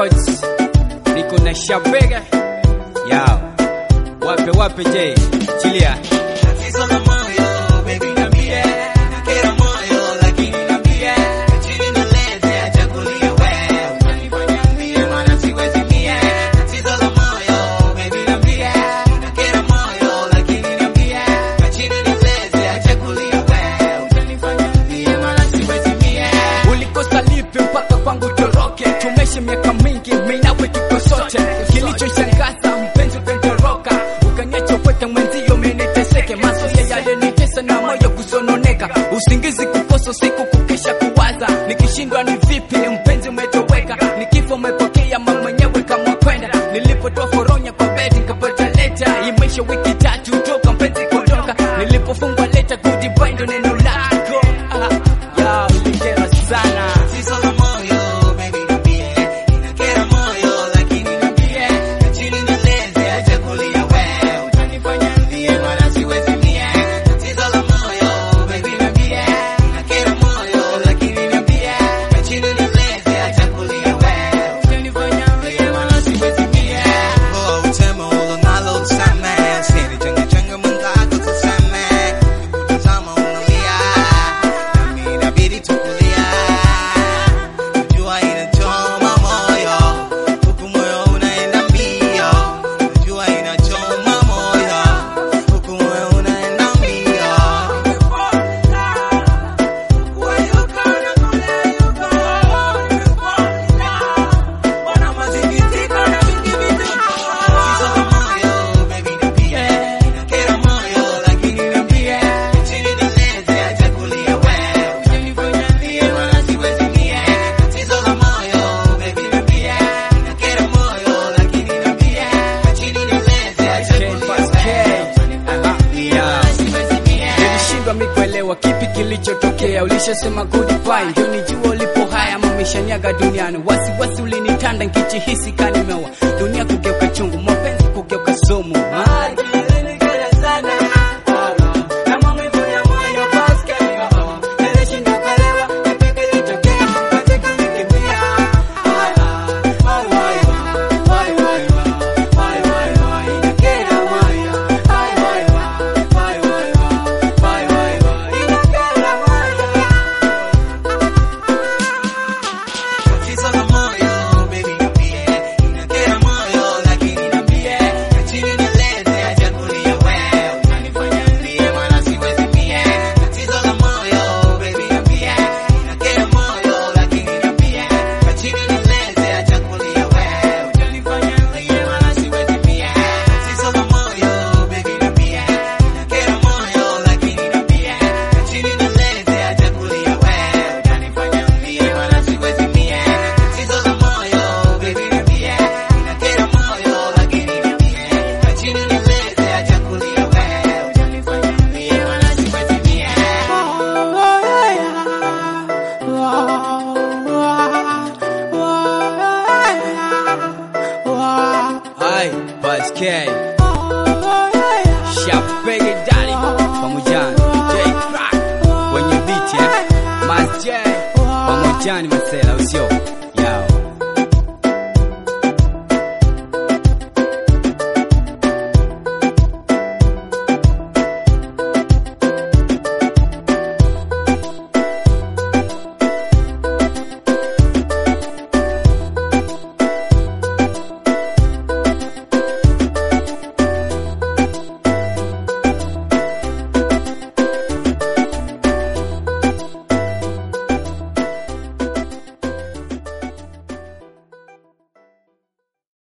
Records, niko na Shabega yao, wape wape je, chilia Tatizo la moyo, baby niambie, nakera moyo lakini niambie, chini nilete achagulie wewe, unanifanya niambie maana siwezi mie. Tatizo la moyo, baby niambie, nakera moyo lakini niambie, chini nilete achagulie wewe, unanifanya niambie maana siwezi mie. ulikosa lipi mpaka kwangu toroke? Tumeishi miaka mingi, mimi nawe tuko sote. Kilichoshangaza mpenzi ukatoroka, ukaniacha upweke mwenzio, mimi niteseke. Mazoea yalinitesa na moyo kusononeka, usingizi kukosa, usiku kukesha kuwaza, nikishindwa ni vipi mpenzi umetoweka, nikifa umepokea mama mwenyewe kama kwenda. Nilipotoa foronya kwa bedi nikapata leta, imeisha wiki tatu toka mpenzi kutoka, nilipofungwa leta goodbye ndo neno lako Ah, ya ulikera sana Tatizo la moyo, baby niambie, nakera moyo lakini niambie, chini nilete achagulie wewe, utanifanya niambie maana siwezi mie. Tatizo la moyo, baby niambie, nakera moyo lakini niambie, chini nilete achagulie wewe, utanifanya niambie maana siwezi mie. Oh, utema ulo nalo tuseme, siri changa changa mwenzako tuseme, nikutazama unalia, nami inabidi tukulia. Najua inachoma moyo, huku moyo unaenda mbio. Najua inachoma moyo, huku moyo unaenda mbio. Tatizo la moyo, baby niambie, nakera moyo lakini niambie, chini nilete achagulie wewe, utanifanya nilie maana siwezi mie. Tatizo la moyo, baby niambie, nakera moyo lakini niambie, chini nilete achagulie wewe, utanifanya nilie maana siwezi mie. nilishindwa mi kuelewa kipi kilichotokea ulishasema goodbye ndio nijua ulipo haya mameshaniaga duniani wasiwasi ulinitanda nkijihisi kanimewa dunia kugeuka chungu mapenzi kugeuka sumu Ah, Tatizo la moyo, baby niambie, inakera moyo lakini niambie, chini nilete achagulie wewe, unanifanya nilie maana siwezi mie. Tatizo la moyo, baby niambie, inakera moyo lakini niambie, chini nilete achagulie wewe, unanifanya nilie maana siwezi mie. Tatizo la moyo, baby niambie, inakera moyo lakini niambie, chini nilete achagulie wewe, unanifanya nilie maana siwezi mie. Tatizo la moyo, baby niambie, inakera moyo lakini niambie, chini nilete achagulie wewe, unanifanya nilie maana siwezi mie. Hai, Buzz K. Shabege Daddy pamoja na DJ Crack kwenye beat eh. Mas J pamoja na Masela usio